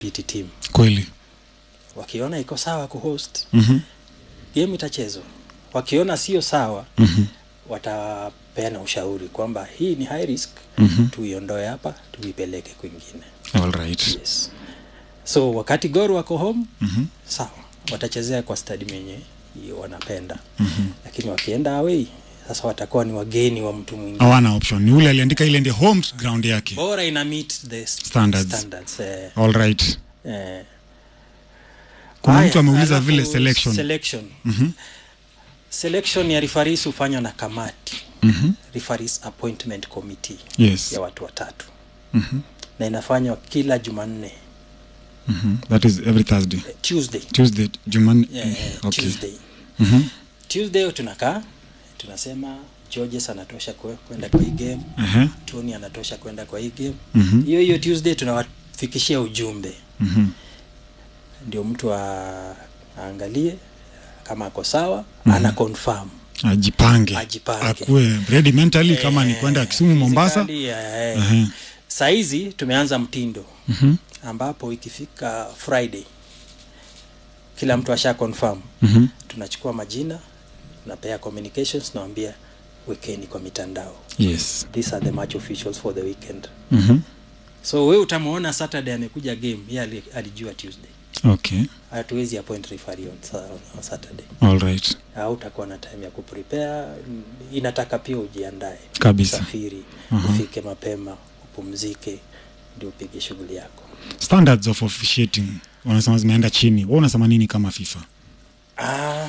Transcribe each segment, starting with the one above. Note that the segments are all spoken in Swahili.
PT team kweli wakiona iko sawa kuhost Mhm. game itachezwa wakiona sio sawa Mhm. watapeana ushauri kwamba hii ni high risk Mhm. tuiondoe hapa tuipeleke kwingine All right. yes so wakati gor wako home Mhm. sawa watachezea kwa stadium yenye hiyo wanapenda Mhm. lakini wakienda away sasa watakuwa ni wageni wa mtu mwingine hawana option ni ule aliandika ile ndio home ground yake bora ina meet the Standards. standards eh, all right eh. Kuna Haya, mtu ameuliza alafu vile selection. selection Mhm. selection ya referees hufanywa na kamati Mhm. referees appointment committee yes ya watu watatu Mhm. na inafanywa kila jumanne Mhm. that is every thursday eh, tuesday tuesday jumanne yeah, yeah, okay tuesday Mhm. tuesday tunakaa tunasema georges anatosha kwe- kwenda kwa hii game Aha. tony anatosha kwenda kwa hii game Mhm. hiyo hiyo tuesday tunawafikishia ujumbe Mhm. ndio mtu a- aangalie kama ako sawa ana confirm ajipange Ajipange. akuwe ready mentally kama ni Eh, kwenda kisumu mombasa physically, eh, Aha. saizi tumeanza mtindo Mhm. ambapo ikifika friday kila mtu asha confirm Mhm. tunachukua majina tunapea communications nawambia wekeni kwa mitandao yes these are the match officials for the weekend Mhm. so we utamwona saturday amekuja game ye ali- alijua tuesday okay hatuwezi appoint referee on, sa- on saturday all right au utakuwa na time ya kuprepare mm, inataka pia ujiandae Kabisa. usafiri Aha. ufike mapema upumzike ndio upige shughuli yako standards of officiating wanasema zimeenda chini wa unasema nini kama fifa ah,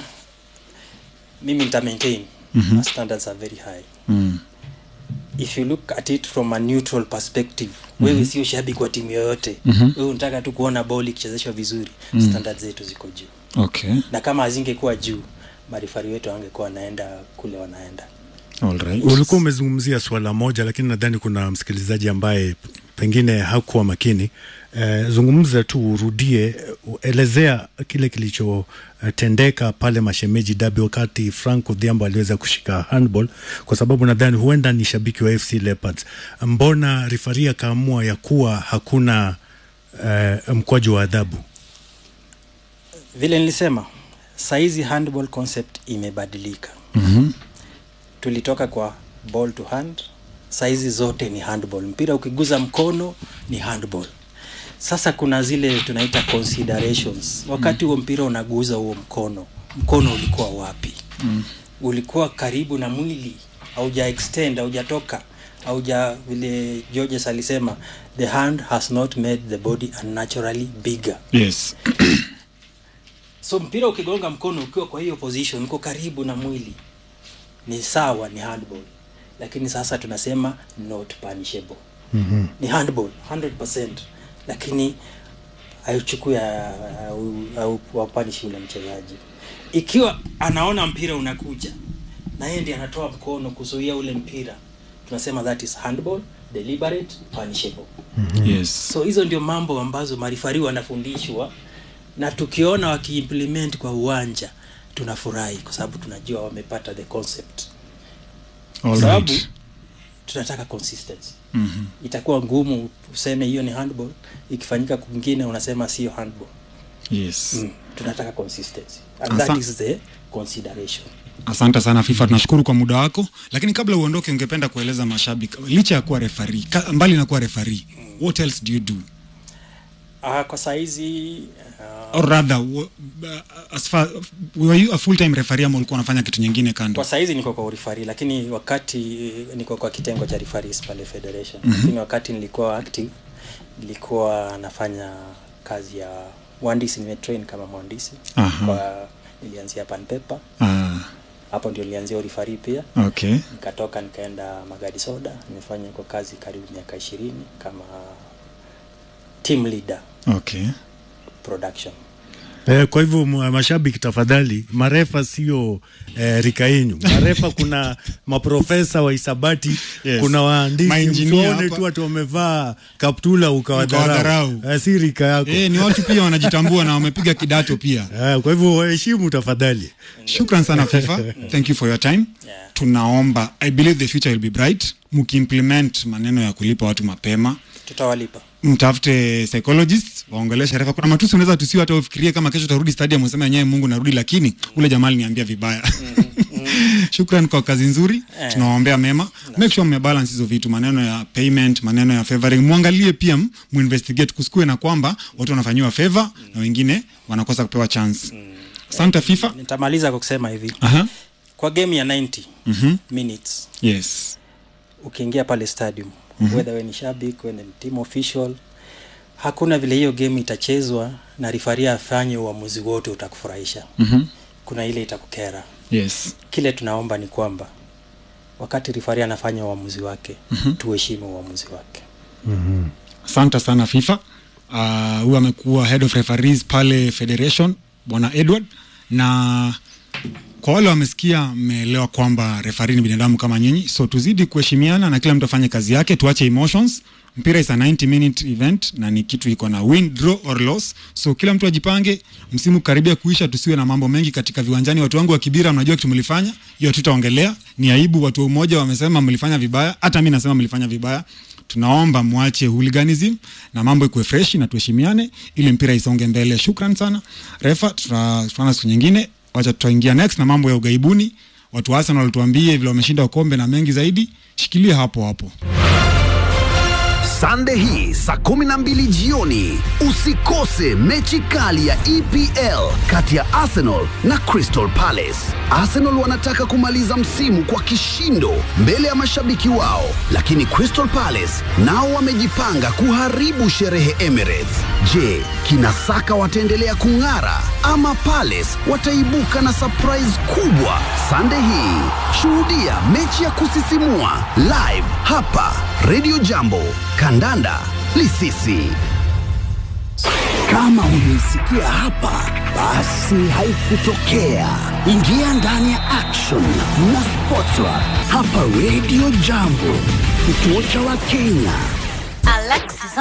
mimi nita maintain Mhm. Our standards are very high mm. if you look at it from a neutral perspective wewe sio shabiki wa timu yoyote Mhm. wewe unataka tu kuona ball ikichezeshwa vizuri Mm. standards zetu ziko juu okay na kama hazingekuwa juu marifari wetu wangekuwa wanaenda kule wanaenda all right ulikuwa umezungumzia swala moja lakini nadhani kuna msikilizaji ambaye p- pengine hakuwa makini eh, zungumza tu urudie eh, elezea kile kilichotendeka pale mashemeji dabi wakati frank odhiambo aliweza kushika handball kwa sababu nadhani huenda ni shabiki wa fc leopards mbona rifari akaamua ya kuwa hakuna eh, mkwaju wa adhabu vile nilisema saizi handball concept imebadilika Mhm. tulitoka kwa ball to hand saizi zote ni handball mpira ukiguza mkono ni handball sasa kuna zile tunaita considerations wakati huo mpira unaguza huo mkono mkono ulikuwa wapi Mm. ulikuwa karibu na mwili auja extend haujatoka auja vile georges alisema the hand has not made the body unnaturally bigger yes so mpira ukigonga mkono ukiwa kwa hiyo position uko karibu na mwili ni sawa ni handball lakini sasa tunasema not punishable mm-hmm. ni handball 100% lakini haichukui au wapanishi ule mchezaji ikiwa anaona mpira unakuja na yeye ndiye anatoa mkono kuzuia ule mpira tunasema that is handball deliberate punishable yes so hizo ndio mambo ambazo marifari wanafundishwa na tukiona wakiimplement kwa uwanja tunafurahi kwa sababu tunajua wamepata the concept all sababu right tunataka consistency Mhm. itakuwa ngumu useme hiyo ni handball ikifanyika kwingine unasema sio handball yes mm. tunataka consistency and Asa- that is the consideration asante sana fifa tunashukuru kwa muda wako lakini kabla uondoke ungependa kueleza mashabiki licha ya kuwa refari mbali na kuwa refari what else do you do uh, kwa saizi uh, or rather w- uh, as far, were you a full time referee ama ulikuwa unafanya kitu nyingine kando kwa saizi niko kwa urifari lakini wakati niko kwa kitengo cha referees pale federation mm-hmm. lakini wakati nilikuwa active nilikuwa nafanya kazi ya uhandisi nimetrain kama mhandisi Aha. kwa nilianzia panpepa ah, hapo ndio nilianzia urifari pia okay nikatoka nikaenda magadi soda nimefanya kwa kazi karibu miaka ishirini kama team leader okay production Eh, kwa hivyo m- mashabiki tafadhali, marefa sio eh, rika yenyu. Marefa kuna maprofesa wa hisabati Yes. kuna waandishi, Maengineer msione hapa. tu watu wamevaa kaptula ukawadharau. Ukawadharau. Eh, si rika yako eh, ni watu pia wanajitambua na wamepiga kidato pia eh, kwa hivyo waheshimu tafadhali. shukran sana fifa thank you for your time Yeah. tunaomba i believe the future will be bright mkiimplement maneno ya kulipa watu mapema tutawalipa mtafute psychologist waongeleshe refa kuna matusi unaweza tusiwe hata ufikirie kama kesho utarudi stadium useme yenyewe mungu narudi lakini ule jamaa aliniambia vibaya shukran kwa kazi nzuri Eh. tunawaombea mema make sure mmebalance hizo vitu maneno ya payment maneno ya favoring mwangalie pia m- muinvestigate kusikue na kwamba watu wanafanyiwa favor na wengine wanakosa kupewa chance asante fifa nitamaliza kwa kusema hivi Aha. kwa game ya 90 Mhm. minutes yes ukiingia pale stadium mm-hmm. whether we ni shabik we ni team official hakuna vile hiyo game itachezwa na rifaria afanye uamuzi wote utakufurahisha Mhm. kuna ile itakukera yes kile tunaomba ni kwamba wakati rifaria anafanya uamuzi wake mm-hmm. tuheshimu uamuzi wake asante sana fifa Ah, huyu uh, amekuwa head of referees pale federation bwana edward na kwa wale wamesikia mmeelewa kwamba refari ni binadamu kama nyinyi so tuzidi kuheshimiana na kila mtu afanye kazi yake tuache emotions mpira is a 90 minute event na ni kitu iko na win draw or loss so kila mtu ajipange msimu karibia kuisha tusiwe na mambo mengi katika viwanjani watu wangu wa kibira mnajua kitu mlifanya hiyo tutaongelea ni aibu watu wa umoja wamesema mlifanya vibaya hata mi nasema mlifanya vibaya tunaomba mwache hooliganism na mambo ikuwe freshi na tuheshimiane ili mpira isonge mbele shukran sana refa tuta- tutaona siku nyingine wacha tutaingia next na mambo ya ugaibuni watu wa arsenal tuambie vile wameshinda ukombe na mengi zaidi shikilia hapo hapo Sunday hii saa 12 jioni usikose mechi kali ya EPL kati ya Arsenal na Crystal Palace. Arsenal wanataka kumaliza msimu kwa kishindo mbele ya mashabiki wao, lakini Crystal Palace nao wamejipanga kuharibu sherehe Emirates. Je, kina Saka wataendelea kung'ara ama Palace wataibuka na surprise kubwa? Sunday hii shuhudia mechi ya kusisimua live hapa Radio Jambo. Kandanda Lisisi. Kama hujaisikia hapa, basi haikutokea. Ingia ndani ya action na Sportsra hapa Radio Jambo, kituo cha Wakenya. Alexa